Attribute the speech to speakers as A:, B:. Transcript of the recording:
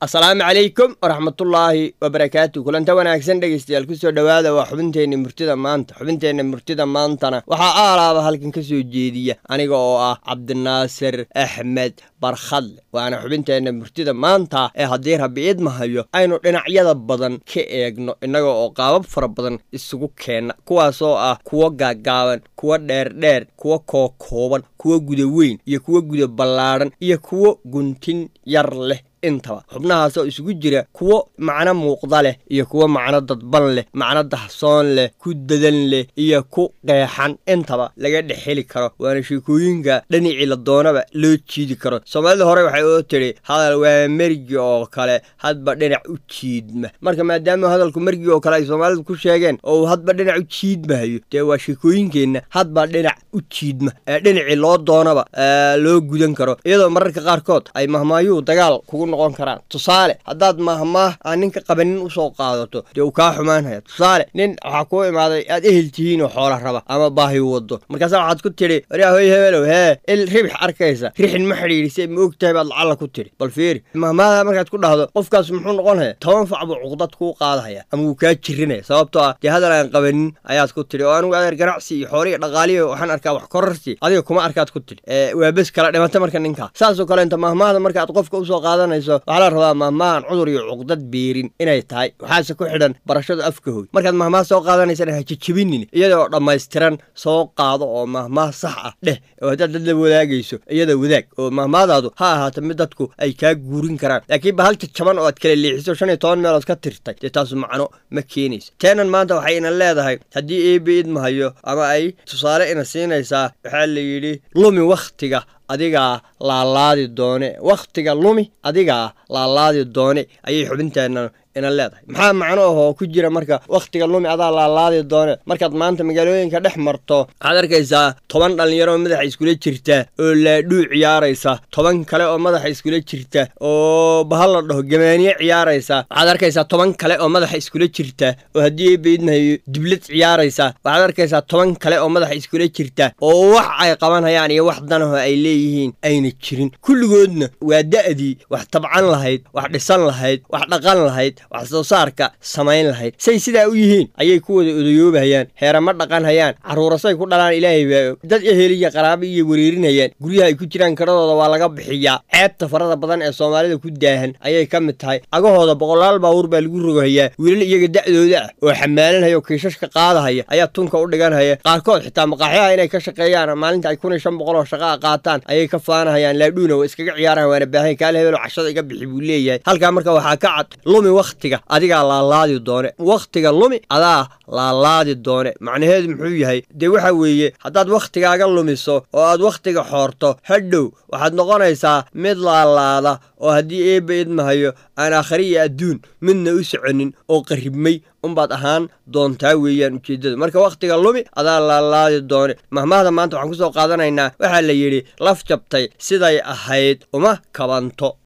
A: asalaamu calaykum waraxmatullaahi wabarakaatu kulanta wanaagsan dhegeystayaal kusoo dhowaada waa xubinteenna murtida maanta xubinteenna murtida maantana waxaa aalaaba halkan ka soo jeediya aniga oo ah cabdinaasir axmed barkhadle waana xubinteenna murtida maanta ee haddii rabi idmahayo aynu dhinacyada badan ka eegno innaga oo qaabab fara badan isugu keenna kuwaasoo ah kuwo gaaggaaban kuwo dheerdheer kuwo kookooban kuwo guda weyn iyo kuwo guda ballaadhan iyo kuwo guntin yar leh intaba xubnahaasoo isugu jira kuwo macno muuqda leh iyo kuwo macno dadban leh macno dahsoon leh ku dadan leh iyo ku qeexan intaba laga dhex heli karo waana sheekooyinka dhinacii la doonaba loo jiidi karo soomaalida hore waxay oo tidhi hadal waa mergi oo kale hadba dhinac u jiidma marka maadaama hadalku mergi oo kale ay soomaalidu ku sheegeen oo uu hadba dhinac u jiidmahayo dee waa sheekooyinkeenna hadba dhinac u jiidma ee dhinacii loo doonaba loo gudan karo iyadoo mararka qaarkood ay mahmaayuhu dagaal kugu noqon karaan tusaale haddaad mahmaah aan ninka qabanin usoo qaadato dee uu kaa xumaanhaya tusaale nin waxaa kuu imaaday aad ehel tihiin oo xoola raba ama baahi wado markaasa waxaad ku tidhi waryaa hoy hebelow hee il ribix arkaysa rixin ma xidhiidhisay ma og tahay baad lacalla ku tidhi bal fiiri mahmaada markaad ku dhahdo qofkaas muxuu noqonhaya toban fac buu cuqdad kuu qaadahaya ama wuu kaa jirinaya sababtoo ah dee hadal aan qabanin ayaad ku tidhi oo anigu adeer ganacsi iyo xooliya dhaqaaliya waxaan arkaa wax korarsi adiga kuma arkaad ku tidhi waa bes kala dhimata marka ninkaa saasoo kale inta mahmaahda markaad qofka usoo qaadanayso waxaa la rabaa mahmaahan cudur iyo cuqdad beerin inay tahay waxaase ku xidhan barashada afka hoy markaad mahmaah soo qaadanaysana ha jejebinin iyadoo dhammaystiran soo qaado oo mahmaah sax ah dheh oo haddaad dad la wadaagayso iyada wadaag oo mahmaadaadu ha ahaato mid dadku ay kaa guurin karaan laakiin ba hal jajaban oo aad kala leexiso shan iyo toban meelood ka tirtay dee taasu macno ma keenayso teenan maanta waxay ina leedahay haddii eebe idmahayo ama ay tusaale ina siinaysaa waxaa la yidhi lumi wakhtiga adigaa laalaadi doone wakhtiga lumi adigaa laalaadi doone ayay xubinteenna ina leedahay maxaa macno ahoo ku jira marka wakhtiga lumi adaa laalaadi doone markaad maanta magaalooyinka dhex marto waxaad arkaysaa toban dhallinyaro oo madaxa iskula jirta oo laadhuu ciyaaraysa toban kale oo madaxa iskula jirta oo bahal la dhaho gamaaniye ciyaaraysa waxaad arkaysaa toban kale oo madaxa iskula jirta oo haddii eebaidmahayo diblad ciyaaraysa waxaad arkaysaa toban kale oo madaxa iskula jirta oo wax ay qabanhayaan iyo wax danaho ay leeyihiin ayna jirin kulligoodna waa da'dii wax tabcan lahayd wax dhisan lahayd wax dhaqan lahayd wax soo saarka samayn lahayd say sidaa u yihiin ayay ku wada odayoobahayaan heerama dhaqan hayaan carruurasay ku dhalaan ilaahay baa og dad eheliya qaraabo iyo wereerinayaan guryaha ay ku jiraan karadooda waa laga bixiyaa ceebta farada badan ee soomaalida ku daahan ayay ka mid tahay agahooda boqolaal baabuur baa lagu rogahayaa wiilal iyaga da'dooda ah oo xamaalanhaya oo kiishashka qaadahaya ayaa tunka u dhiganhaya qaarkood xitaa maqaaxyaha inay ka shaqeeyaan maalinta ay kun iyo shan boqol oo shaqaa qaataan ayay ka faanahayaan laadhuuna waa iskaga ciyaarahan waana baahan kaal hebelo cashada iga bixi buu leeyahay halkaa marka waxaa ka cad lumi wakhtiga adigaa laalaadi doone wakhtiga lumi adaa laalaadi doone macnaheedu muxuu yahay dee waxa weeye haddaad wakhtigaaga lumiso oo aad wakhtiga xoorto hadhow waxaad noqonaysaa mid laalaada oo haddii eebba idmahayo aan aakhari iyo adduun midna u soconin oo qarribmay unbaad ahaan doontaa weeyaan ujeeddada marka wakhtiga lumi adaa laalaadi doone mahmaahda maanta waxaan ku soo qaadanaynaa waxaa la yidhi laf jabtay siday ahayd uma kabanto